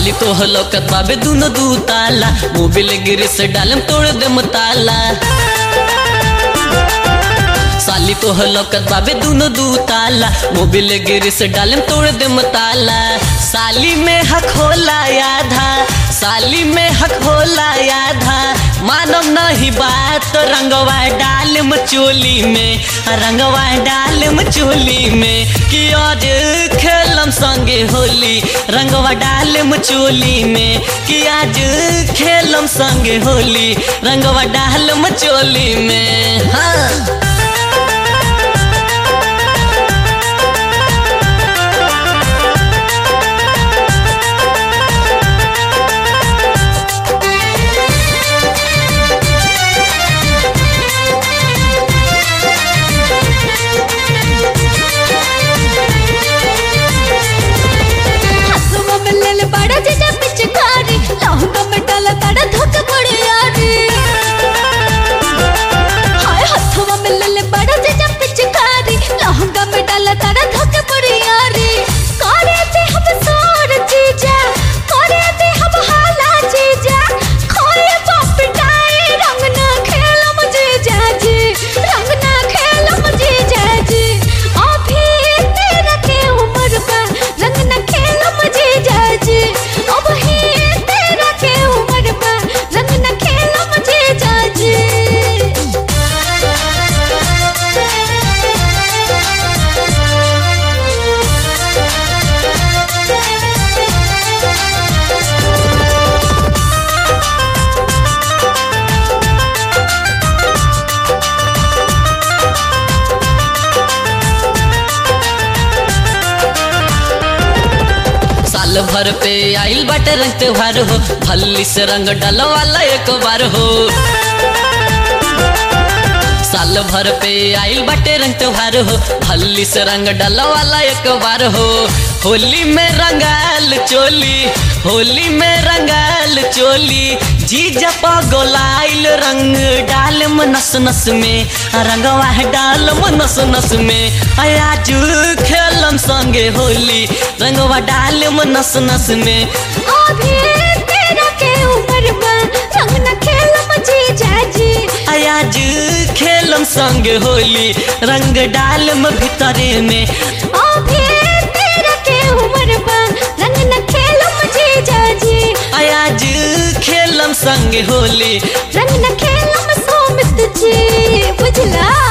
साली तो हलकत बाबे दुनो दू ताला मोबिल गिर से डालम तोड़ दे ताला साली तो हलकत बाबे दुनो दू ताला मोबिल गिर से डालम तोड़ दे ताला साली में हक होला आधा साली में हक होला आधा मानव नहीं बात तो रंगवा डालम चोली में रंगवा डालम चोली में कि आज खेलम संगे होली रंगवा डालम चोली में कि आज खेलम संगे होली रंगवा डालम चोली में हाँ हसुआ में ले ले बड़ा जीजा पिचकारी लहंगा में डाला तड़ा धक पड़े यारी हाय हसुआ में ले ले बड़ा जीजा पिचकारी लहंगा में डाला तड़ा धक पड़े यारी करे दे हम सोर जीजा करे दे हम हाला जीजा खोए बाप डाए रंग ना खेलम जीजा जी रंग ना खेलम जीजा जी अभी तेरा के उम्र बा रंग ना खेलम जीजा जी अभी तेरा के उम्र बा रंग ना खेलम जीजा जी साल भर पे आइल बाटे रंग त्योहार हो भल्ली से रंग डालो वाला एक बार हो साल भर पे आइल बाटे रंग त्योहार हो भल्ली से रंग डालो वाला एक बार हो होली में रंगाल चोली होली में रंगाल चोली जीजा गोलाइल रंग डाल नस नस में रंगवा डाल नस नस में आज खेलम संगे होली रंगवा डाल नस नस में अभी तेरा के उम्र बा रंग ना खेलम जीजा जी आज खेलम संगे होली रंग डालम भीतरे में अभी तेरा के उम्र बा रंग न खेलम जीजा जी आज खेलम संगे होली रंग न खेलम सोमित जी बुझला